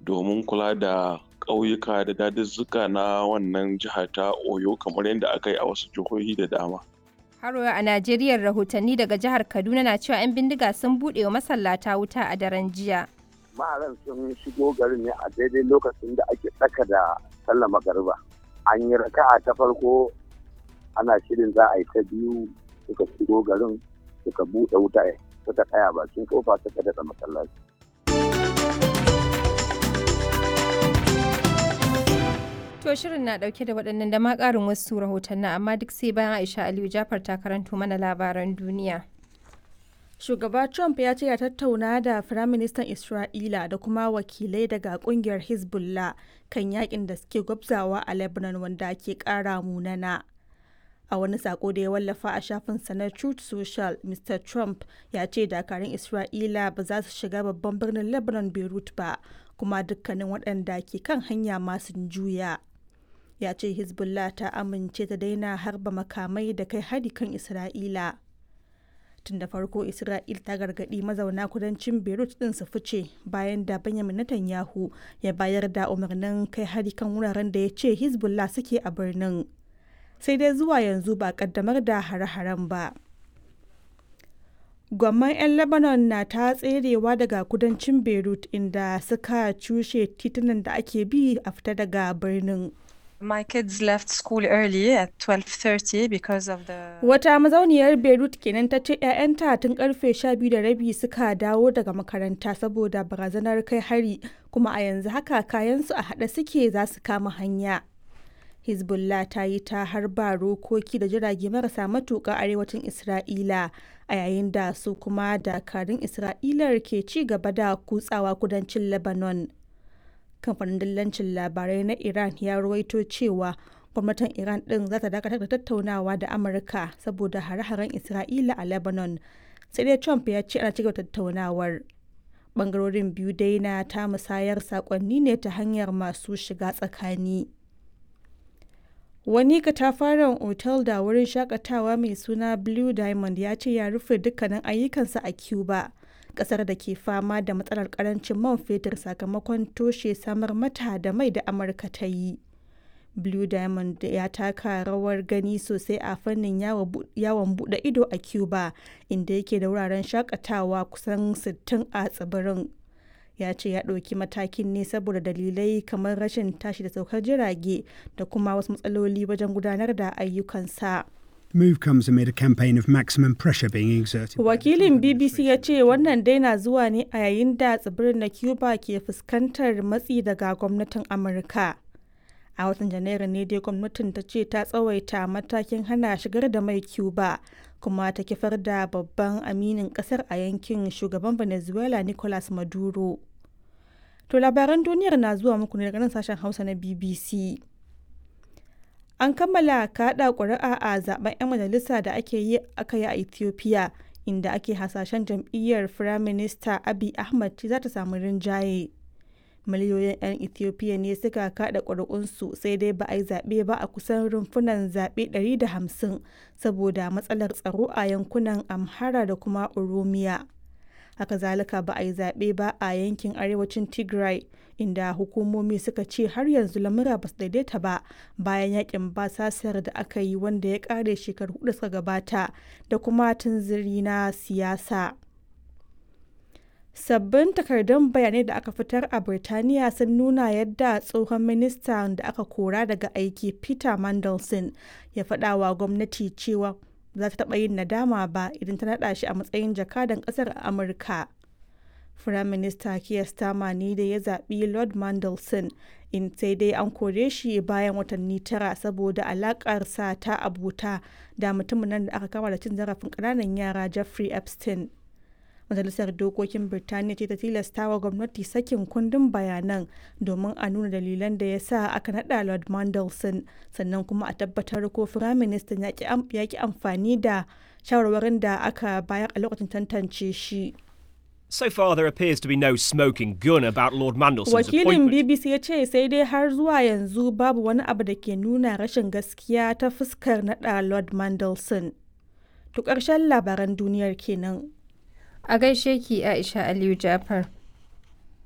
domin kula da ƙauyuka da dazuzzuka na wannan jiha ta Oyo kamar yadda aka yi a wasu jihohi da dama. Haro a Najeriya rahotanni daga jihar Kaduna na cewa 'yan bindiga sun buɗe wa masallata wuta a daren jiya. Maharan sun shigo garin ne a daidai lokacin da ake tsaka da sallar magariba. An yi raka'a ta farko ana shirin za a yi ta biyu suka shigo garin suka buɗe wuta suka tsaya bakin kofa suka daɗa masallaci. To shirin na dauke da waɗannan da ma ƙarin wasu rahotanni amma duk sai bayan Aisha Aliyu Jafar ta karanto mana labaran duniya. Shugaba Trump ya ce ya tattauna da Firaministan Isra'ila da kuma wakilai daga kungiyar Hezbollah kan yakin da suke gwabzawa a Lebanon wanda ke ƙara munana. A wani sako da ya wallafa a shafinsa na Truth Social, Mr. Trump ya ce dakarun Isra'ila ba za su shiga babban birnin Lebanon Beirut ba, kuma dukkanin waɗanda ke kan hanya masu juya. ya ce hezbollah ta amince ta daina harba makamai da kai hari kan isra'ila tun da farko isra'il ta gargaɗi mazauna kudancin beirut din su fice bayan da benjamin netanyahu ya bayar da umarnin kai hari kan wuraren da ya ce hezbollah suke a birnin sai dai zuwa yanzu ba kaddamar da hare-haren ba gwamman 'yan lebanon na ta tserewa daga kudancin beirut inda suka cushe titunan da ake bi a fita daga birnin My kids left school early at 12:30 because of the Wata mazauniyar Beirut kenan ta ce 'ya'yanta tun karfe 12 da rabi suka dawo daga makaranta saboda barazanar kai hari kuma a yanzu haka kayansu a haɗe suke za su kama hanya. Hezbollah ta yi ta harba rokoki da jirage marasa matuƙa arewacin Isra'ila a yayin da su kuma dakarun Isra'ilar ke ci gaba da kutsawa kudancin Lebanon. kamfanin dillancin labarai na iran ya ruwaito cewa gwamnatin iran din za ta dakatar da tattaunawa da amurka saboda hare-haren isra'ila a lebanon sai dai trump ya ce ana cigaba tattaunawar bangarorin biyu dai na ta musayar sakonni ne ta hanyar masu shiga tsakani wani katafaren otal da wurin shakatawa mai suna blue diamond ya ce ya rufe dukkanin ayyukansa a cuba kasar da ke fama da matsalar karancin man fetur sakamakon toshe samar mata da mai da amurka ta yi blue diamond ya taka rawar gani sosai a fannin yawon bude ido a cuba inda yake da wuraren shakatawa kusan 60 a tsibirin ya ce ya ɗauki matakin ne saboda dalilai kamar rashin tashi da saukar jirage da kuma wasu matsaloli wajen gudanar da ayyukansa. move comes amid a campaign of maximum pressure being exerted. Wakilin BBC ya ce wannan dai na zuwa ne a yayin da tsibirin na Cuba ke fuskantar matsi daga gwamnatin Amurka. A watan Janairu ne dai gwamnatin ta ce ta tsawaita matakin hana shigar da mai Cuba kuma ta kifar da babban aminin kasar a yankin shugaban Venezuela Nicolas Maduro. To labaran duniyar na zuwa muku ne daga nan sashen Hausa na BBC. An kammala kaɗa ƙuri'a a zaben 'yan majalisa da ake yi aka yi a Ethiopia, inda ake hasashen jam'iyyar Firaminista Abiy Ahmed za ta samu rinjaye. Miliyoyin 'yan Ethiopia ne suka kaɗa ƙuri'unsu sai dai ba a yi zaɓe ba a kusan rumfunan zaɓe 150 saboda matsalar tsaro a yankunan Amhara da kuma Oromiya. haka zalika ba a yi zaɓe ba a yankin arewacin tigray inda hukumomi suka ce har yanzu lamura ba su daidaita ba bayan yakin basasar da aka yi wanda ya ƙare shekaru hudu suka gabata da kuma tunziri na siyasa sabbin takardun bayanai da aka fitar a birtaniya sun nuna yadda tsohon minista da aka kora daga aiki peter mandelson ya faɗa wa gwamnati cewa za ta taɓa yin nadama ba idan ta naɗa shi a matsayin jakadan ƙasar a Amurka. Firaminista Keir Starmer ne da ya zaɓi Lord Mandelson in sai dai an kore shi bayan watanni tara saboda alaƙarsa ta abota da mutumin nan da aka kama da cin zarafin ƙananan yara Jeffrey Epstein. Majalisar Dokokin Birtaniya ce ta tilasta wa gwamnati sakin kundin bayanan domin a nuna dalilan da ya sa aka naɗa Lord Mandelson sannan kuma a tabbatar ko Firaministan ya ki amfani da shawarwarin da aka bayar a lokacin tantance shi. So far, there appears to be no smoking gun about Lord Mandelson's Wakilin appointment. BBC ya ce sai dai har zuwa yanzu babu wani abu da ke nuna rashin gaskiya ta fuskar naɗa Lord Mandelson. To ƙarshen labaran duniyar kenan. A gaishe ki Aisha Aliyu Jafar.